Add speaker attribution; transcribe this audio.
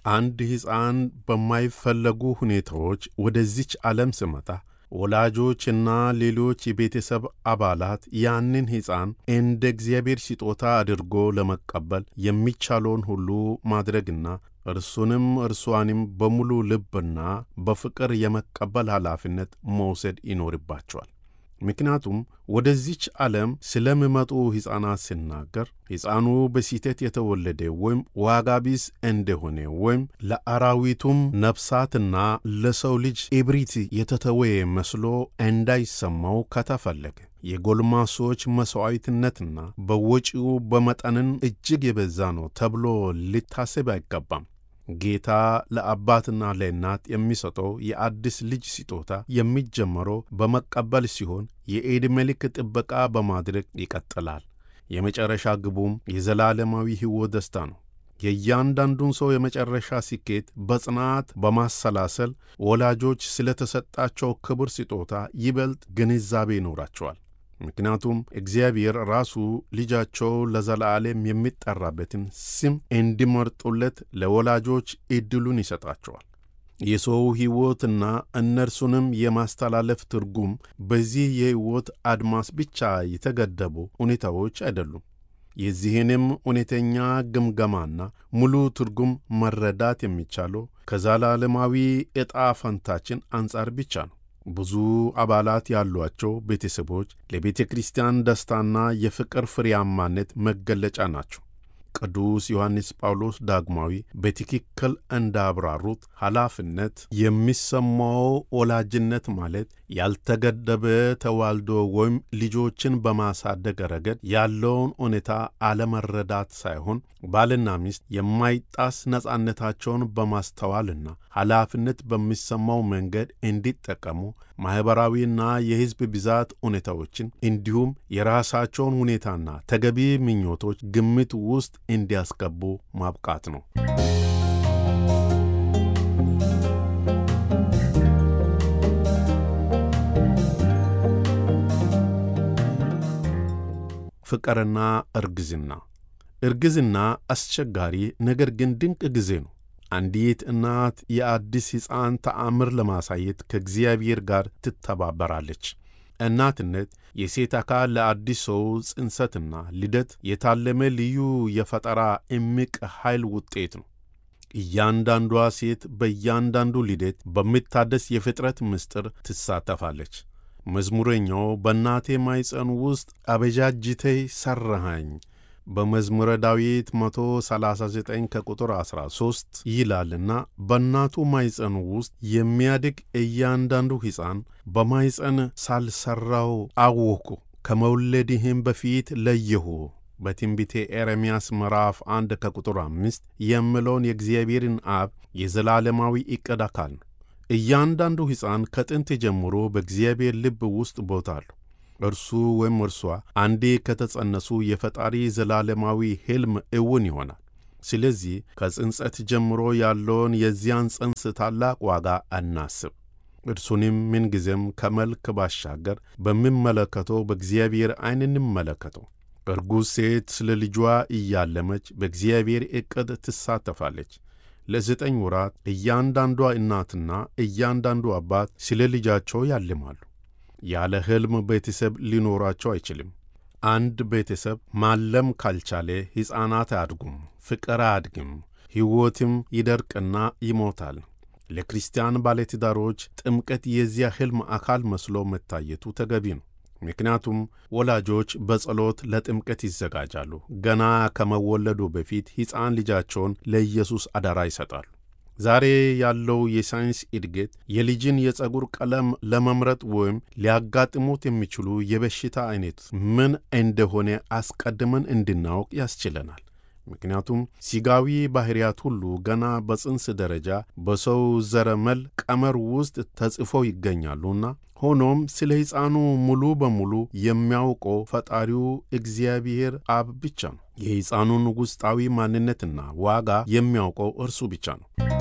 Speaker 1: አንድ ሕፃን በማይፈለጉ ሁኔታዎች ወደዚች ዓለም ስመጣ ወላጆችና ሌሎች የቤተሰብ አባላት ያንን ሕፃን እንደ እግዚአብሔር ስጦታ አድርጎ ለመቀበል የሚቻለውን ሁሉ ማድረግና እርሱንም እርሷንም በሙሉ ልብና በፍቅር የመቀበል ኃላፊነት መውሰድ ይኖርባቸዋል። ምክንያቱም ወደዚች ዓለም ስለሚመጡ ሕፃናት ሲናገር ሕፃኑ በስህተት የተወለደ ወይም ዋጋ ቢስ እንደሆነ ወይም ለአራዊቱም ነፍሳትና ለሰው ልጅ እብሪት የተተወ መስሎ እንዳይሰማው ከተፈለገ የጎልማሶች መሥዋዕትነትና በወጪው በመጠንን እጅግ የበዛ ነው ተብሎ ሊታሰብ አይገባም። ጌታ ለአባትና ለእናት የሚሰጠው የአዲስ ልጅ ስጦታ የሚጀመረው በመቀበል ሲሆን የዕድሜ ልክ ጥበቃ በማድረግ ይቀጥላል። የመጨረሻ ግቡም የዘላለማዊ ሕይወት ደስታ ነው። የእያንዳንዱን ሰው የመጨረሻ ስኬት በጽናት በማሰላሰል ወላጆች ስለተሰጣቸው ክቡር ስጦታ ይበልጥ ግንዛቤ ይኖራቸዋል። ምክንያቱም እግዚአብሔር ራሱ ልጃቸው ለዘላለም የሚጠራበትን ስም እንዲመርጡለት ለወላጆች ዕድሉን ይሰጣቸዋል። የሰው ሕይወትና እነርሱንም የማስተላለፍ ትርጉም በዚህ የሕይወት አድማስ ብቻ የተገደቡ ሁኔታዎች አይደሉም። የዚህንም እውነተኛ ግምገማና ሙሉ ትርጉም መረዳት የሚቻለው ከዘላለማዊ ዕጣ ፈንታችን አንጻር ብቻ ነው። ብዙ አባላት ያሏቸው ቤተሰቦች ለቤተ ክርስቲያን ደስታና የፍቅር ፍሬያማነት መገለጫ ናቸው። ቅዱስ ዮሐንስ ጳውሎስ ዳግማዊ በትክክል እንዳብራሩት ኃላፊነት የሚሰማው ወላጅነት ማለት ያልተገደበ ተዋልዶ ወይም ልጆችን በማሳደግ ረገድ ያለውን ሁኔታ አለመረዳት ሳይሆን ባልና ሚስት የማይጣስ ነጻነታቸውን በማስተዋልና ኃላፊነት በሚሰማው መንገድ እንዲጠቀሙ ማኅበራዊና የሕዝብ ብዛት ሁኔታዎችን እንዲሁም የራሳቸውን ሁኔታና ተገቢ ምኞቶች ግምት ውስጥ እንዲያስገቡ ማብቃት ነው። ፍቅርና እርግዝና እርግዝና አስቸጋሪ ነገር ግን ድንቅ ጊዜ ነው። አንዲት እናት የአዲስ ሕፃን ተአምር ለማሳየት ከእግዚአብሔር ጋር ትተባበራለች። እናትነት የሴት አካል ለአዲስ ሰው ጽንሰትና ልደት የታለመ ልዩ የፈጠራ እምቅ ኃይል ውጤት ነው። እያንዳንዷ ሴት በእያንዳንዱ ልደት በሚታደስ የፍጥረት ምስጢር ትሳተፋለች። መዝሙረኛው በእናቴ ማኅፀን ውስጥ አበጃጅተህ ሠራሃኝ በመዝሙረ ዳዊት 139 ከቁጥር 13 ይላልና በእናቱ ማኅፀን ውስጥ የሚያድግ እያንዳንዱ ሕፃን በማኅፀን ሳልሠራው አወኩ፣ ከመውለድህም በፊት ለየሁ በትንቢቴ ኤርምያስ ምዕራፍ 1 ከቁጥር 5 የሚለውን የእግዚአብሔርን አብ የዘላለማዊ ዕቅድ አካል ነው። እያንዳንዱ ሕፃን ከጥንት ጀምሮ በእግዚአብሔር ልብ ውስጥ ቦታ አለው። እርሱ ወይም እርሷ አንዴ ከተጸነሱ የፈጣሪ ዘላለማዊ ሕልም እውን ይሆናል። ስለዚህ ከጽንጸት ጀምሮ ያለውን የዚያን ጽንስ ታላቅ ዋጋ አናስብ። እርሱንም ምንጊዜም ከመልክ ባሻገር በሚመለከተው በእግዚአብሔር ዐይን እንመለከተው። እርጉዝ ሴት ስለ ልጇ እያለመች በእግዚአብሔር ዕቅድ ትሳተፋለች። ለዘጠኝ ወራት እያንዳንዷ እናትና እያንዳንዱ አባት ስለ ልጃቸው ያልማሉ። ያለ ሕልም ቤተሰብ ሊኖራቸው አይችልም። አንድ ቤተሰብ ማለም ካልቻለ ሕፃናት አያድጉም፣ ፍቅር አያድግም፣ ሕይወትም ይደርቅና ይሞታል። ለክርስቲያን ባለትዳሮች ጥምቀት የዚያ ሕልም አካል መስሎ መታየቱ ተገቢ ነው። ምክንያቱም ወላጆች በጸሎት ለጥምቀት ይዘጋጃሉ። ገና ከመወለዱ በፊት ሕፃን ልጃቸውን ለኢየሱስ አደራ ይሰጣሉ። ዛሬ ያለው የሳይንስ እድገት የልጅን የፀጉር ቀለም ለመምረጥ ወይም ሊያጋጥሙት የሚችሉ የበሽታ አይነት ምን እንደሆነ አስቀድመን እንድናውቅ ያስችለናል። ምክንያቱም ሥጋዊ ባሕርያት ሁሉ ገና በጽንስ ደረጃ በሰው ዘረመል ቀመር ውስጥ ተጽፈው ይገኛሉና ሆኖም ስለ ሕፃኑ ሙሉ በሙሉ የሚያውቀው ፈጣሪው እግዚአብሔር አብ ብቻ ነው። የሕፃኑን ውስጣዊ ማንነትና ዋጋ የሚያውቀው እርሱ ብቻ ነው።